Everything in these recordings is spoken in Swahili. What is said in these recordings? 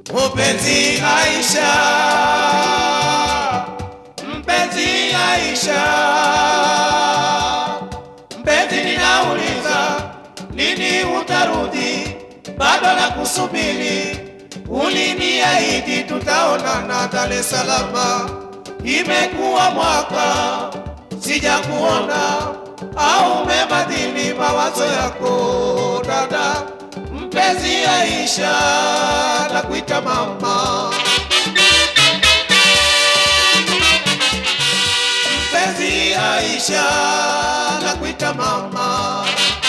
Mpenzi Aisha, mpenzi Aisha, mpenzi ninauliza, lini utarudi? Bado na kusubiri, uliniahidi tutaonana Dar es Salaam. Imekuwa mwaka sijakuona, au umebadili mawazo yako dada? Mpenzi Aisha, nakuita mama. Mpenzi Aisha, nakuita mama.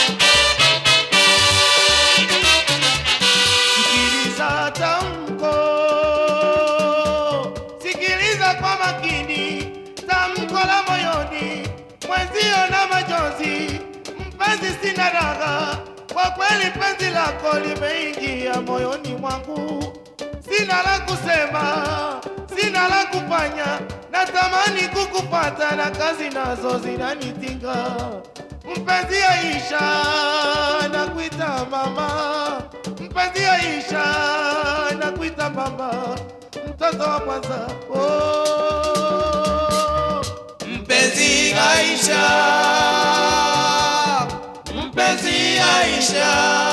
Sikiliza tamko, sikiliza kwa makini tamko la moyoni, mwenzio na majonzi. Mpenzi, sina raha kwa kweli, penzi lako limeingia moyoni mwangu. Sina la kusema, sina la kufanya, natamani kukupata na kazi nazo zinanitinga. Mpenzi Aisha, nakuita mama. Mpenzi Aisha, nakuita mama, mtoto wa kwanza. Oh. Mpenzi Aisha, mpenzi Aisha,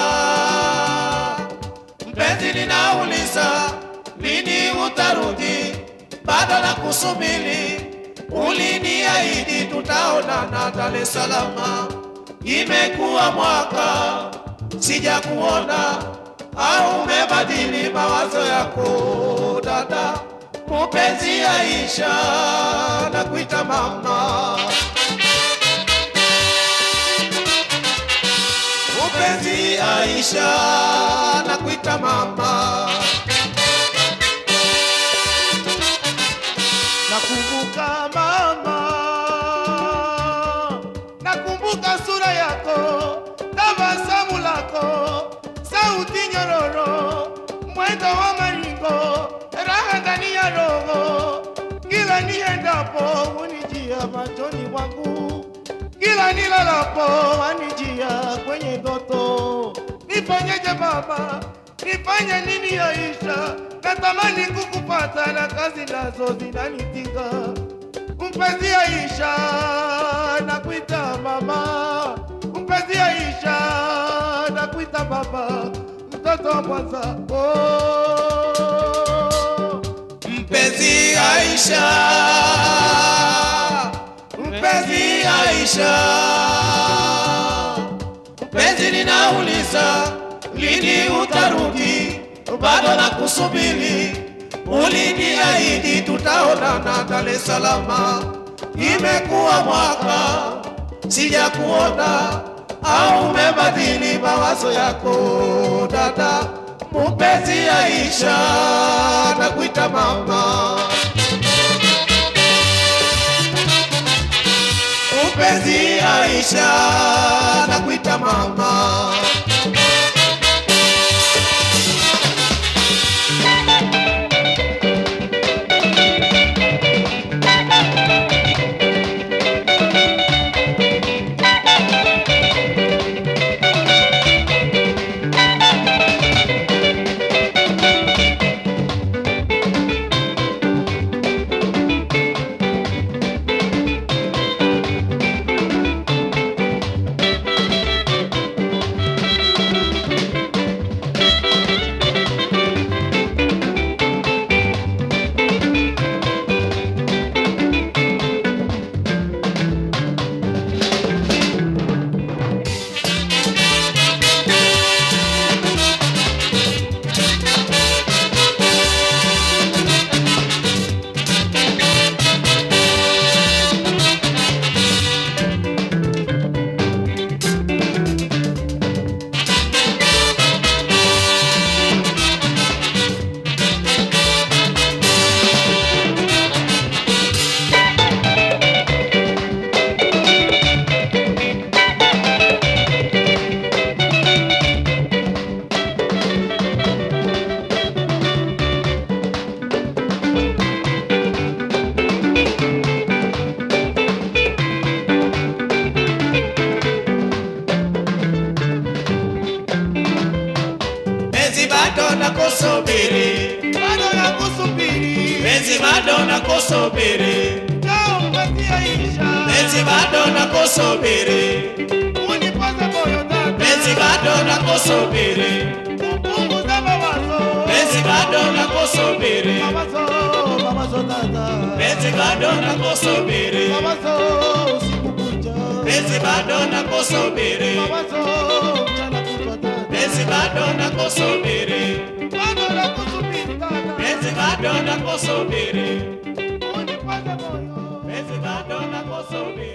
mpenzi ninauliza, lini utarudi? Bado na kusubiri, uliniahidi tutaonana Dar es Salaam. Imekuwa mwaka sijakuona, au umebadili mawazo yako dada? Mpenzi Aisha, nakuita mama. Mpenzi Aisha, nakuita mama. Nakumbuka mama, nakumbuka sura yako, tabasamu lako, sauti nyororo, mwendo wa maringo, raha ndani ya roho. Kila niendapo unijia machoni mwangu, kila nilalapo anijia kwenye ndoto. Nifanyeje baba, nifanye nini Aisha? Natamani kukupata na kazi nazo zinanitinga. Mpenzi Aisha, nakuita mama. Mpenzi Aisha, nakuita baba, mtoto wa kwanza. Oh. Mpenzi Aisha, mpenzi Aisha, mpenzi ninauliza, lini utarudi? Bado na kusubiri, uliniahidi tutaonana Dar es Salaam. Imekuwa mwaka sijakuona, au umebadili mawazo yako dada? Mpenzi Aisha, nakuita mama. Mpenzi Aisha, nakuita mama. bado nakusubiri, njoo mpatie Aisha. penzi bado nakusubiri, Unipaze moyo dada, penzi bado nakusubiri, upunguze mawazo. penzi bado nakusubiri, Mawazo, mawazo dada. penzi bado nakusubiri, Mawazo, usiku kucha. penzi bado nakusubiri, Mawazo, mchana kutwa dada. penzi bado nakusubiri, Bado nakusubiri dada. penzi bado nakusubiri, Unipaze moyo. penzi bado nakusubiri.